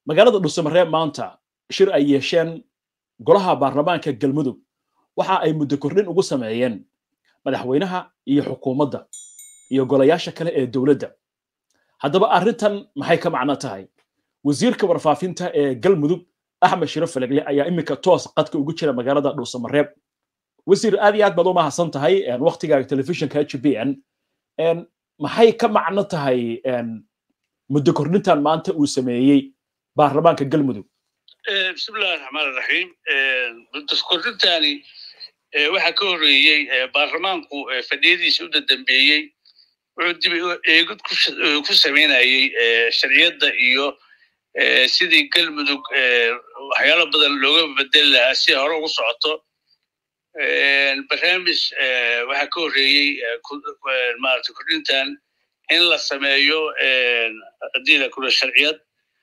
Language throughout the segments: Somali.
magaalada dhuusamareeb maanta shir ay yeesheen golaha baarlamaanka galmudug waxa ay muddo kordhin ugu sameeyeen madaxweynaha iyo xukuumadda iyo golayaasha kale ee dowladda haddaba arrintan maxay ka macno tahay wasiirka warfaafinta ee galmudug axmed shiro falegle ayaa iminka toos qadka ugu jira magaalada dhuusamareeb wasiir aad iyo aad baad u mahadsan tahay waktigaaga telefishinka h b n maxay ka macno tahay muddo kordhintan maanta uu sameeyey baarlamaanka galmudug bismillahi raxmaan raxiim muddo kordhintani waxaa ka horreeyey baarlamaanku fadhiyadiisa u dadambeeyey wuxuu dib eegid ku samaynayey sharciyadda iyo sidii galmudug waxyaalo badan looga bedeli lahaa si hore ugu socoto barnaamij waxaa ka horreeyey maarata kordhintan in la sameeyo haddii la kula sharciyad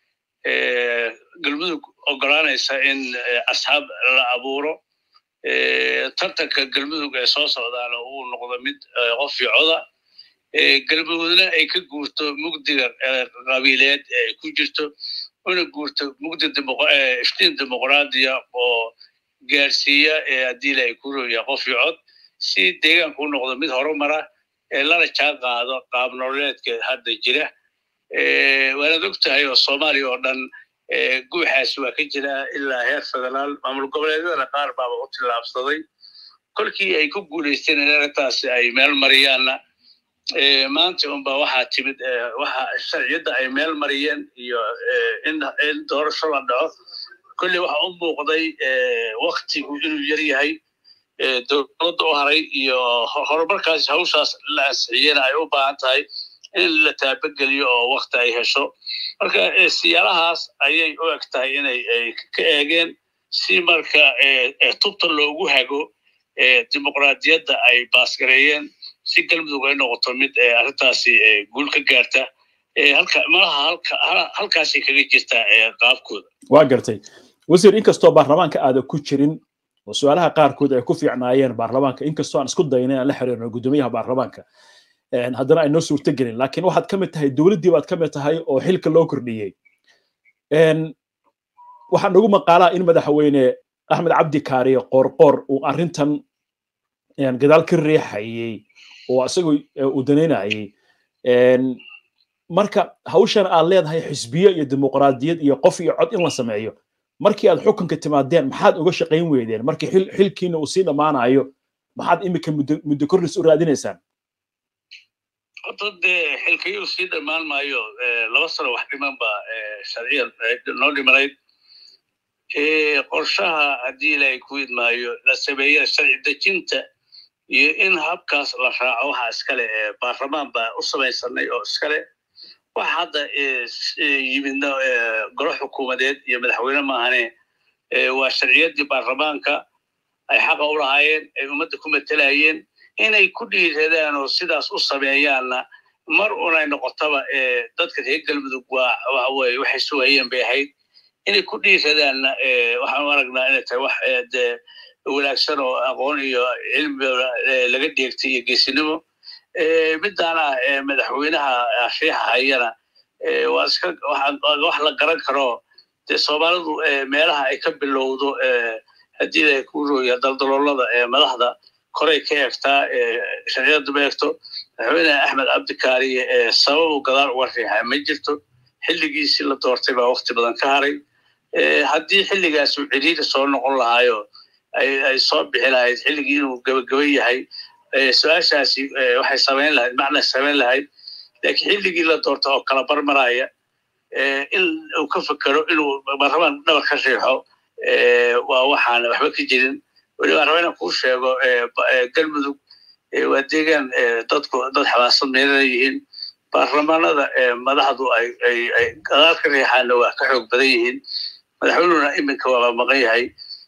galmudug ogolaanaysa in asxaab la abuuro tartanka galmudug ee soo socdaana uu noqdo mid qof iyo coda galmudugna ay ka guurto mugdiga qabiileed ee ku jirto una guurto mugdi iftiin dimuqraadiya oo gaarsiiya haddii la ay ku rooya qof iyo cod si deegaanku u noqdo mid horumara ee lana jaan qaado qaab nololeedka hadda jira waanaad og tahay oo soomaaliya oo dhan guuxaasi waa ka jira ilaa heer federaal maamul goboleedyadana qaar baaba u tillaabsaday kolkii ay ku guulaysteen in arrintaasi ay meel mariyaanna maanta unba waxaa timid waxa sharciyadda ay meel mariyeen iyo in doorasho la dhaco kolley waxa u muuqday waktigu inuu yar yahay dowladda u haray iyo horumarkaas hawshaas la ansixiyena ay u baahan tahay in la taabageliyo oo wakti ay hesho marka siyaalahaas ayay u eg tahay inay ka eegeen si marka tubta loogu hago dimuqraadiyadda ay baasgareeyeen si galmudug ay noqoto mid arrintaasi guul ka gaarta malaha halkaasay kaga jirtaa qaabkooda waa gartay wasiir inkastoo baarlamaanka aada ku jirin oo su-aalaha qaarkood ay ku fiicnaayeen baarlamaanka inkastoo aan isku dayna aan la xiriirno guddoomiyaha baarlamaanka haddana ay noo suurto gelin laakiin waxaad ka mid tahay dowladdii baad ka mid tahay oo xilka loo kordhiyey waxaa nagu maqaalaa in madaxweyne axmed cabdi kaariye qoorqoor uu arrintan gadaal ka riixayey oo isagoo uu danaynayey marka hawshan aad leedahay xisbiyo iyo dimuqraadiyad iyo qof iyo cod in la sameeyo markii aad xukunka timaadeen maxaad uga shaqayn weydeen markii xilkiina uu sii dhammaanayo maxaad imika muddo kordhis u raadinaysaan horta dee xilkayuu sii dhammaan maayo laba sano wax dhiman ba sharciya noo dhimanayd qorshaha haddii ilaahay ku idmaayo la sameeya sharci dejinta iyo in habkaas la raaco waxa iskale baarlamaan baa u samaysanay oo iskale waxa hadda yimidna golo xukuumadeed iyo madaxweyne maahane waa sharciyaddii baarlamaanka ay xaqa u lahaayeen ay ummadda ku matelayeen inay ku dhiiradaan oo sidaas u sameeyaanna mar unay noqotaba dadka reer galmudug waa waxaweye waxay sugayeen bay ahayd inay ku dhiiradaanna waxaan u aragnaa inay tahay wax dee wanaagsan oo aqoon iyo cilmi laga dheegtay iyo geesinimo midaana madaxweynaha riixahayana waa iska wax la garan karo dee soomaalidu meelaha ay ka bilowdo haddii ay ku rooya daldaloolada madaxda koray ka eegtaa sharciyadda ma eegto madaxweyne axmed cabdikaariye sababu gadaal uga riixa ma jirto xilligiisii la doortay baa wakti badan ka haray haddii xilligaas uu ciriiri soo noqon lahaayo ay soo bixi lahayd xilligii inuu gabagaba yahay su-aashaasi waxay samayn lahayd macna samayn lahayd laakiin xilligii la doorta oo kala barmaraya in uu ka fekero inuu baarlamaan dhabar ka riixo waa waxaan waxba ka jirin weliba raba inaan kuu sheego galmudug waa deegaan dadku dad xamaasad meelana yihiin baarlamaanada madaxdu ay gadaal ka riixaana waa ka xoog badan yihiin madaxweynuna iminka waaba maqan yahay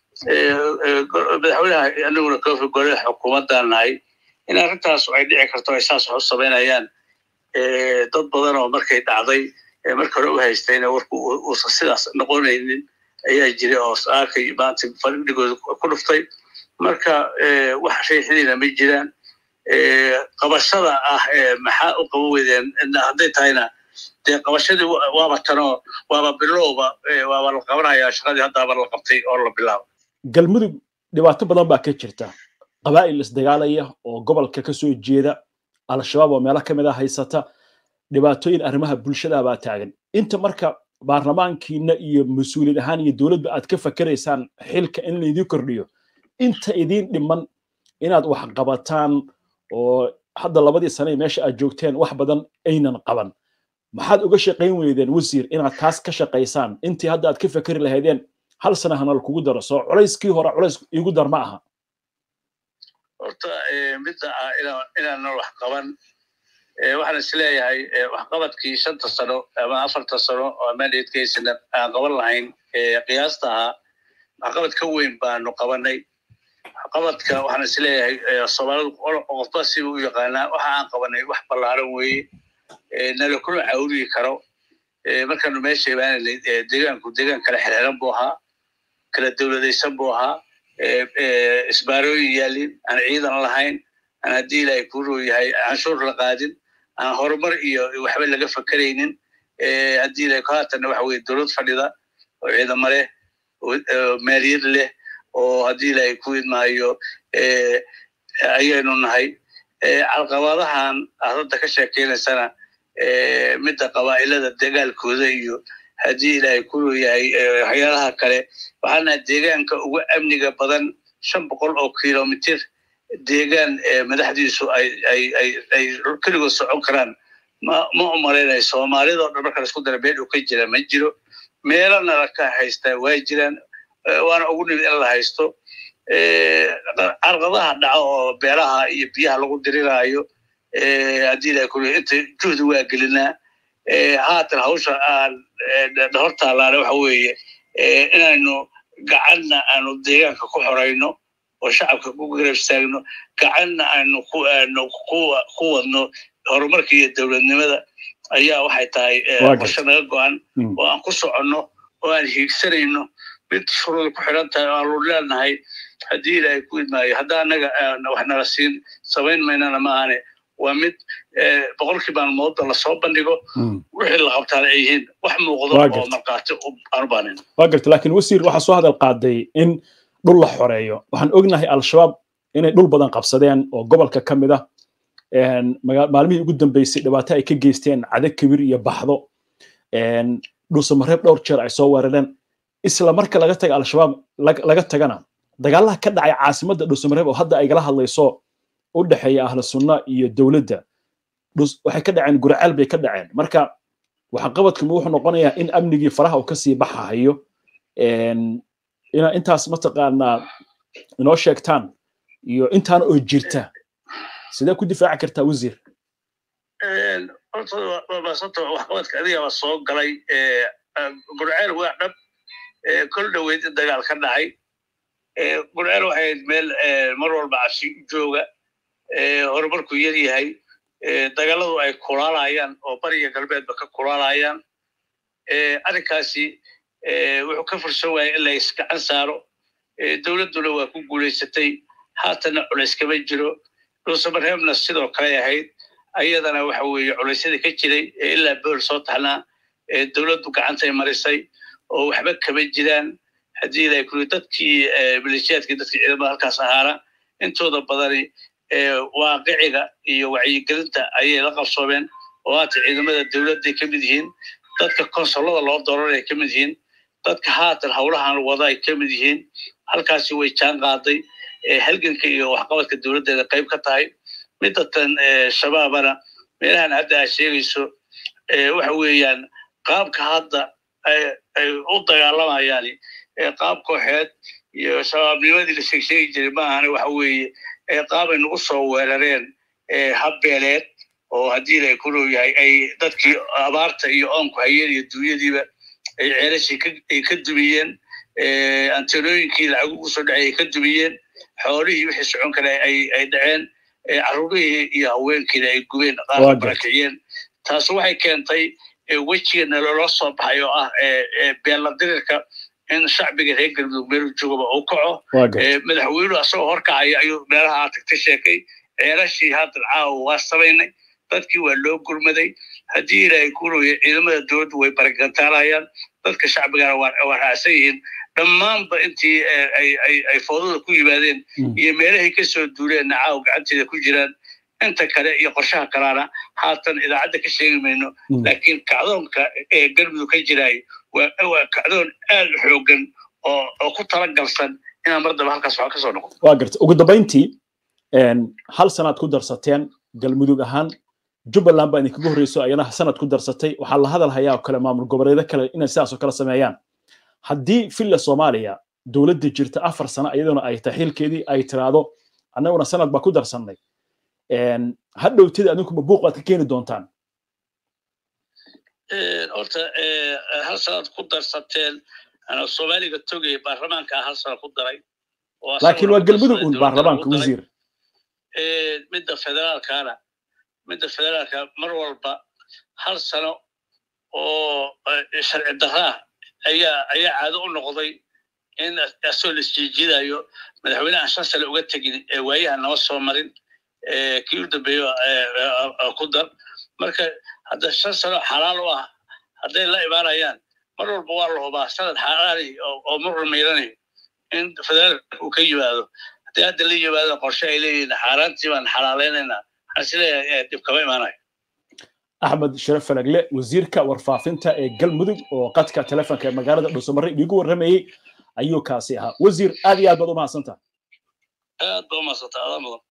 madaxweynaha aniguna kofi gole xukuumaddan nahay in arrintaas ay dhici karto ay saas wax u samaynayaan dad badan oo markay dhacday marka hore u haystayna warku uusan sidaas noqonaynin ayaa jira oo arkay maanta fadhigooda ku dhuftay marka wax riixidiina ma jiraan qabashada ah maxaa u qaban weydeen hadday tahayna dee qabashadii waaba tanoo waaba bilowba waaba la qabanayaa shaqadii haddaaba la qabtay oo la bilaabo galmudug dhibaato badan baa ka jirta qabaa'il isdagaalaya oo gobolka ka soo jeeda al-shabaab oo meelo ka mid a haysata dhibaatooyin arrimaha bulshada baa taagan inta marka baarlamaankiina iyo mas-uuliyad ahaan iyo dowladba aad ka fakeraysaan xilka in laydin kordhiyo inta idiin dhiman inaad wax qabataan oo hadda labadii sane meesha aad joogteen wax badan aynan qaban maxaad uga shaqayn weydeen wasiir inaad taas ka shaqaysaan intii hadda aad ka fakeri lahaydeen hal sana hana lakugu daro soo culayskii hore culays igu dar ma aha horta midda ah inaanan wax qaban waxaan is leeyahay waxqabadkii shanta sano ama afarta sano oo mandatekeysana aan qaban lahayn qiyaasta ahaa waxqabad ka weyn baanu qabanay waxqabadka waxaan is leeyahay soomaalidu qofba si u yaqaanaa waxa aan qabanay wax ballaaran weeye nala kuna cawriyi karo markaanu meesha imaananay deegaanku deegaan kala xirxiran buu ahaa kala dowladaysan buu ahaa isbaarooyin yaalin aan ciidan lahayn aan haddii ilaahay kuu roo yahay canshuur la qaadin aan horumar iyo waxba laga fakeraynin haddii ilahay haatanna waxa weye dowlad fadhida oo ciidamo leh oo maaliyad leh oo haddii ilaahay ku idmaayo ayaynu nahay calqabadahan aad hadda ka sheekeynaysana midda qabaa'ilada dagaalkooda iyo haddii ilaahay ku yahay waxyaalaha kale waxaana deegaanka ugu amniga badan shan boqol oo kilomitir deegaan madaxdiisu ay keligood socon karaan ma u malaynayo soomaalida o dhan marka laisku dara meel uu ka jira ma jiro meelana la ka haystaa waa jiraan waana ugu nimid in la haysto carqadaha dhaco oo beeraha iyo biyaha lagu diriraayo haddii ilahay ku inta juhdi waa gelinaa haatan hawsha aan hortaalaana waxa weeye inaynu gacanna aanu deegaanka ku xorayno oo shacabka ku garab istaagno gacanna aynu ku wadno horumarka iyo dowladnimada ayaa waxay tahay qorshe naga go-an oo aan ku soconno oo aan hiigsanayno mid shuruuda ku xidhan tahay oo aanu leenahay haddii ilaahay ku idmaayo hadda annaga wax nala siin samayn maynana maahane waa mid boqolkii maalmoodda lasoo bandhigo wixii la qabtaana ay yihiin wax muuqdo oo markaati aanu baanin waa garta laakiin wasiir waxaa soo hadal qaaday in dhul la xoreeyo waxaan ognahay al-shabaab inay dhul badan qabsadeen oo gobolka ka mid ah maalmihii ugu dambeysay dhibaato ay ka geysteen cado kibir iyo baxdo dhulsamareeb dhowr jeer ay soo weerareen isla marka laga taga al-shabaab laga tagana dagaalaha ka dhacay caasimadda dhulsamareeb oo hadda aygala hadlayso u dhexeeya ahlu sunna iyo dowladda waxay ka dhaceen guraceel bay ka dhaceen marka waxqabadkuma wuxuu noqonayaa in amnigii faraha uu kasii baxahayo ina intaas mataqaanaa inoo sheegtaan iyo intaana oo jirta sidee ku difaaci kartaa wasiir horta waxqabadka adigaba soo galay gurceel waa dhab kol dhoweyd in dagaal ka dhacay gurceel waxay meel mar walba cashi jooga horumarku yar yahay dagaaladu ay kulaalayaan oo bariya galbeedba ka kulaalayaan arrinkaasi wuxuu ka fursan waayay in la isgacan saaro dowladduna waa ku guulaysatay haatanna culays kama jiro dhuusamareebna sidoo kale ahayd ayadana waxa weeye culaysyada ka jiray ilaa bool soo taxnaa dowladdu gacantay marisay oo waxba kama jiraan haddii ilahay kuli dadkii maleeshiyaadkii dadkii ciidamada halkaas ahaana intooda badani waaqiciga iyo wacyigelinta ayay la qabsoomeen oo haata ciidamada dowladday ka mid yihiin dadka konsolada loo dooran ay ka mid yihiin dadka haatan howlahan wada ay ka mid yihiin halkaasi way jaan qaaday halganka iyo waxqabadka dowladdeeda qayb ka tahay midatan shabaabana meelahan hadda aad sheegayso waxa weeyaan qaabka hadda ay u dagaalamayaan qaab kooxeed iyo shabaabnimadii la sheegsheegi jiray maahane waxa weeye qaabay nagu soo weerareen habbeeleed oo haddii ilay ku dhow yahay ay dadkii abaarta iyo oonku hayeen iyo duunyadiiba ay ceelashii ay ka dumiyeen antenooyinkii lacag ugu soo dhacay ay ka dumiyeen xoolihii wixii socon kale ay dhaceen carruurihii iyo haweenkiina ay gubeen qaar barakiciyeen taas waxay keentay wejigeena loola soo baxay oo ah beeladirirka in shacbiga reer galmudug meel joogaba uu kaco madaxweynuhu asagoo horkacaya ayuu meelaha tagta sheekay ceelashii haddan caawa waa samaynay dadkii waa loo gurmaday haddii ilaahay kuurooya ciidamada dowladdu way baragantaalayaan dadka shacbigana waa raacsan yihiin dhammaanba intii ay foodada ku yimaadeen iyo meelahay ka soo duuleen nacaaw gacanteeda ku jiraan inta kale iyo qorshaha kalaana haatan idaacadda ka sheegi mayno laakiin kacdoonka ee galmudug ka jiraay waa kacdoon aad u xoogan oo ku talagalsan inaan mar daba halkaas wax ka soo noqo waa garta ugu dambayntii hal sanaad ku darsateen galmudug ahaan jubbaland baa idinkaga horreyso ayana sanad ku darsatay waxaa la hadal hayaa oo kale maamul goboleedo kale inay sidaas oo kale sameeyaan haddii villa soomaaliya dowladda jirta afar sano iyaduna ay tahay xilkeedii ay tiraahdo annaguna sanad baa ku darsannay hadhowtida adinkuma buuq baad ka keeni doontaan horta hal sanad ku darsateen soomaaliga togay baarlamaanka hal sano ku daray laakiin waa galmudug un baarlamaanka wasiir midda federaalkana midda federaalka mar walba hal sano oo sharci daraa ayaa ayaa caado u noqday in asoo la isjiijidayo madaxweynehan shan sane uga tegin ee waayaha nama soo marin kii u dambeeyo ku dar marka hadda shan sano xalaal u ah hadday la imaanayaan mar walba waa la hubaa sanad xaalaali oo murra miiranay in federaalka uu ka yimaado haddii hadda la yimaado qorshe ay leeyihiin xaaraantii baan xalaaleynayna waxaan isleeyahay dhib kama imaanayo axmed sharaf falagle wasiirka warfaafinta ee galmudug oo qadka telefonka ee magaalada dhuusamarre iigu warramayey ayuu kaasi ahaa wasiir aad iyo aad baad u mahadsantaha aad baa u mahadsantaa adaa mudan